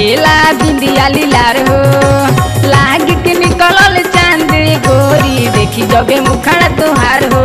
चमकेला बिंदिया लीलार हो लाग के निकलल चांद गोरी देखी जबे मुखड़ा तुहार हो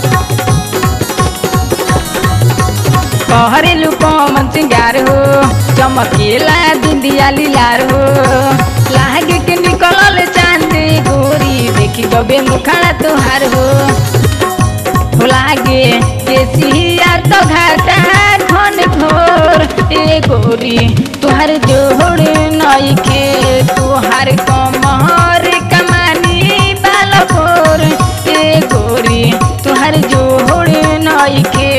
कहरेलू कमन सिंगार हो चमकेला बिंदिया लीलार हो लाग के निकलल चांद गोरी देखी जबे मुखड़ा तुहार हो हो लागे के सिया तो घाटा खन घोर ए गोरी तुहार जोड़ नइखे तुहार कमर कमानी बालकोर ए गोरी तुहार जोड़ नइखे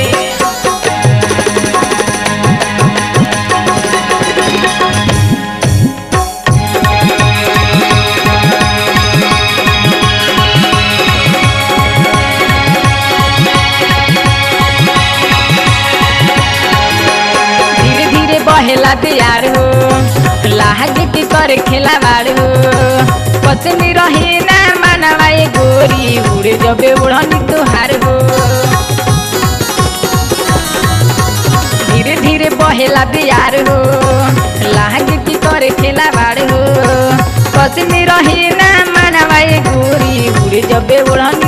धीरे धीरे बहेला तैयार हो लाग के कर खेला बाड़ हो पत्नी रहे ना मानवा ए गोरी उड़े जबे उड़नी तुहार हो धीरे धीरे बहेला तैयार हो लाग के कर खेला बाड़ हो पत्नी रहे ना मानवा ए गोरी उड़े जबे उड़नी